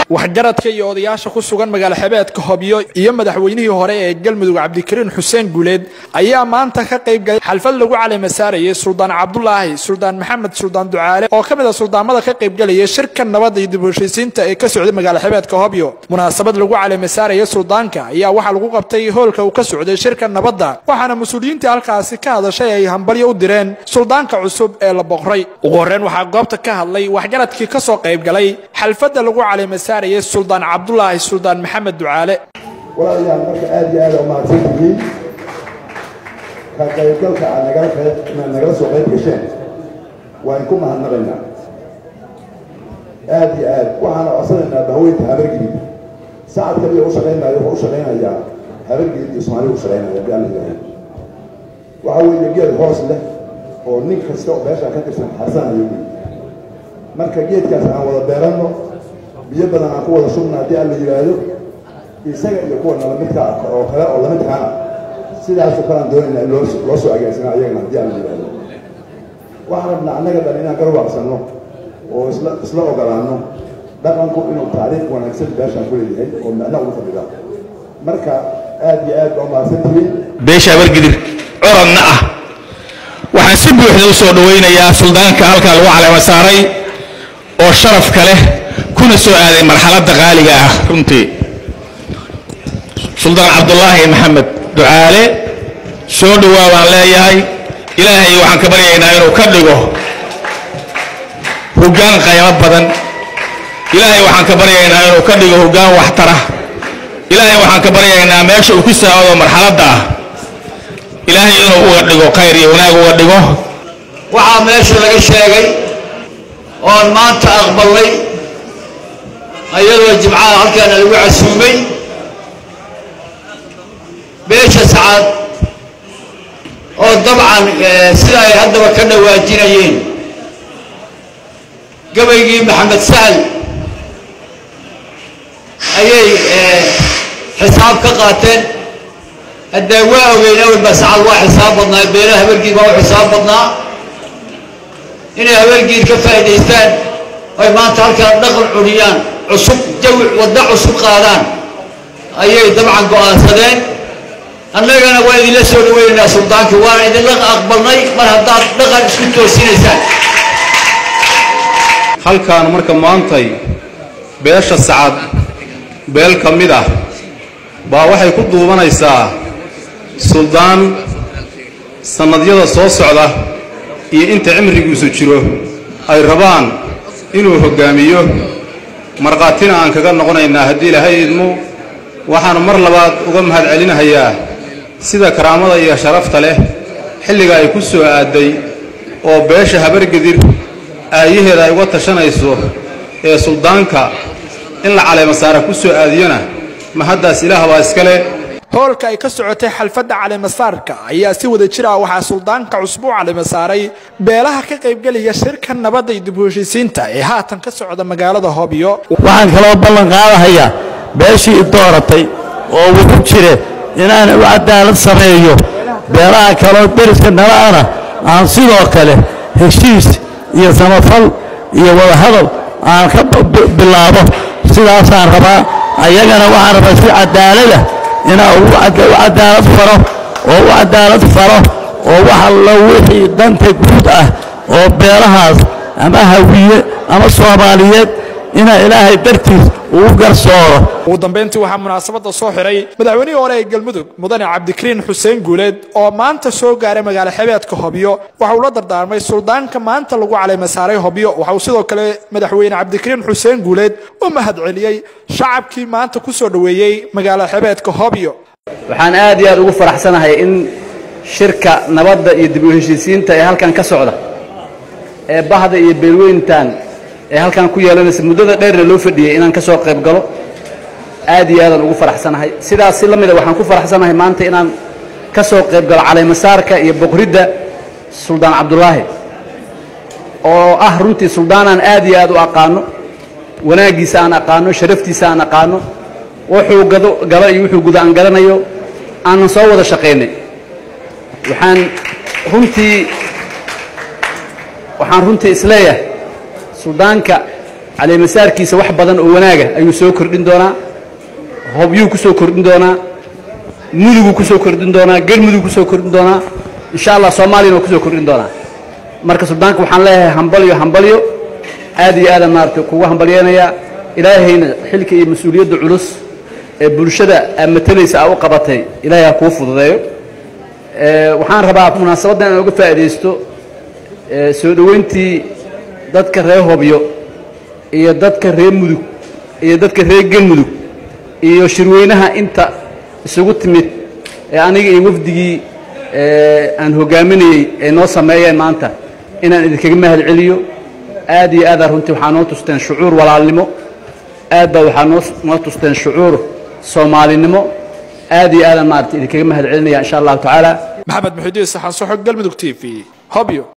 waxgaradka iyo odayaasha ku sugan magaalo xebeedka hobyo iyo madaxweynihii hore ee galmudug cabdikariin xuseen guuleed ayaa maanta ka qayb galay xalfad lagu caleyma saarayay suldaan cabdulaahi suldaan maxamed suldaan ducaale oo ka mid a suldaamada ka qaybgalaya shirka nabadda iyo dib u heshiisiinta ee ka socday magaalo xebeedka hobyo munaasabad lagu caleyma saaraya suldaanka ayaa waxaa lagu qabtay hoolka uu ka socday shirka nabadda waxaana mas-uuliyiintii halkaasi ka hadashay ay hambalyo u direen suldaanka cusub ee la boqray ugu horreyn waxaa goobta ka hadlay waxgaradkii ka soo qayb galay xalfadda lagu caleyma saarayay suldaan cabdulaahi suldaan maxamed ducaale walaalayaal marka aad iyo aad umahadsan tihiin ka qaybgalka aad nagala qayb inaad nagala soo qayb gasheen waan ku mahadnaqaynaa aad iyo aad waxaana codsanaynaa bahweynta habargidid sacad kaliya u shaqaynaayo wuxuu u shaqaynayaa habargidid iyo soomaaliya u shaqaynaya hadii alla yidhaahay waxa weeye geed hoos leh oo nin kasta oo meeshaa ka tirsan xarsanayo wey marka geedkaas aan wada beeranno biyo badan aan ku wada shubna haddii alla yidhaahdo isaga iyo kuwa nalamidka oo kale oo lamidkaana sidaasoo kalean doonayna in loo loo soo agaansana ayagana haddii alla yidhaahdo waxaan rabnaa annaga dhan inaan garwaaqsanno oo isla isla ogolaanno dhaqanku inuu taariikh wanaagsan beeshaan ku leeyahay oo micno ugu fadhida marka aad iyo aad baa umahadsan tihiin beesha habargidir coradna ah waxaan si buuxda u soo dhowaynayaa suldaanka halkaa lagu caleema saaray oo sharafka leh kuna soo aaday marxaladda qaaliga ah runtii suldaan cabdulaahi maxamed ducaale soo dhowaa baan leeyahay ilaahay waxaan ka baryaynaa inuu ka dhigo hoggaan qaymo badan ilaahay waxaan ka baryaynaa inuu ka dhigo hoggaan waxtara ilaahay waxaan ka baryaynaa meesha uu ku saacado marxaladda ah ilaahay inuu uga dhigo khayr iyo wanaag uga dhigo waxaa meesha laga sheegay oon maanta aqbalnay ayadoo jimcaha halkaana lagu casuumay beesha sacaad oo dabcan sida ay haddaba ka dhawaajinayeen gabaygii maxamed sahal ayay xisaab ka qaateen haddee waa ogeyn awalba sacad waa xisaab badnaa beelaha habargiid waa u xisaab badnaa inay habargiid ka faa'idaystaan oy maanta halkaa dhaqan cuniyaan cusub jawi waddo cusub qaadaan ayay dabcan go'aansadeen annagana waa idinla soo dhaweynaynaa suldaankii waana idinla aqbalnay mar haddaad dhaqan isku toosinaysaan halkaan marka maantay beesha sacad beel ka mid ah baa waxay ku duubanaysaa suldaan sannadyada soo socda iyo inta cimrigiisu jiro ay rabaan inuu hoggaamiyo markhaatina aan kaga noqonaynaa haddii ilaahay idmo waxaanu mar labaad uga mahad celinahayaa sida karaamada iyo sharafta leh xilliga ay ku soo aadday oo beesha habargedir aayaheeda ay uga tashanayso ee suldaanka in la caleemasaara ku soo aadiyona mahaddaas ilaah baa iskale hoolka ay ka socotay xalfadda caleemasaarka ayaa si wada jir ah waxaa suldaanka cusub u caleema saaray beelaha ka qaybgelaya shirka nabadda iyo dib u heshiisiinta ee haatan ka socda magaalada hobyo waxaan kaloo ballan qaadahayaa beeshii i dooratay oo wuxu jire inaan u cadaalad sameeyo beelaha kaloo deriska nala'ana aan sidoo kale heshiis iyo samafal iyo wadahadal aan ka bilaabo sidaasaan rabaa ayagana waxaan rabaa si cadaalada inaan u cadaalad faro oo u cadaalad faro oo wax allo wixii danta guud ah oo beelahaas ama hawiye ama soomaaliyeed inaa ilaahay dartiis ugu garsooro ugu dambayntii waxaa munaasabadda soo xiray madaxweynihii hore ee galmudug mudane cabdikariin xuseen guuleed oo maanta soo gaaray magaalo xebeedka hobyo waxa uu la dardaarmay suldaanka maanta lagu caleema saaray hobyo waxa uu sidoo kale madaxweyne cabdikariin xuseen guuleed u mahad celiyey shacabkii maanta ku soo dhoweeyey magaalo xebeedka hobyo waxaan aad iyo aad ugu faraxsanahay in shirka nabadda iyo dib u heshiisiinta ee halkan ka socda ee bahda iyo beelweyntan ee halkan ku yeelanaysa muddada dheerna loo fadhiyey inaan ka soo qayb galo aad iyo aadaan ugu faraxsanahay sidaas si la mida waxaan ku faraxsanahay maanta inaan ka soo qayb galo caleemasaarka iyo boqridda suldaan cabdulaahi oo ah runtii suldaanaan aad iyo aad u aqaano wanaaggiisa aan aqaano sharaftiisa aan aqaano wuxuu gado galo iyo wuxuu guda aan garanayo aanan soo wada shaqaynay waxaan runtii waxaan runtii isleeyahay suldaanka caleemasaarkiisa wax badan oo wanaaga ayuu soo kordhin doonaa hobyuu ku soo kordhin doonaa muduguu ku soo kordhin doonaa galmudug ku soo kordhin doonaa insha allah soomaaliyana waa ku soo kordhin doonaa marka suldaanka waxaan leeyahay hambalyo hambalyo aad iyo aadaan maaragtay kugu hambalyeenayaa ilaahayna xilka iyo mas-uuliyadda culus ee bulshada aad matalaysa aa u qabatay ilaahay ha kuu fududeeyo waxaan rabaa munaasabaddan inaan uga faa'iidaysto soo dhoweyntii dadka reer hobyo iyo dadka reer mudug iyo dadka reer galmudug iyo shirweynaha inta isugu timid ee aniga iyo wafdigii aan hogaaminayey ee noo sameeyeen maanta inaan idinkaga mahad celiyo aad iyo aadaa runtii waxaa noo tusteen shucuur walaalnimo aad baa waxaa noo noo tusteen shucuur soomaalinimo aad iyo aadaan maarata idinkaga mahad celinaya insha allahu tacaala maxamed muxidiin saxan soxo galmudug t v hobyo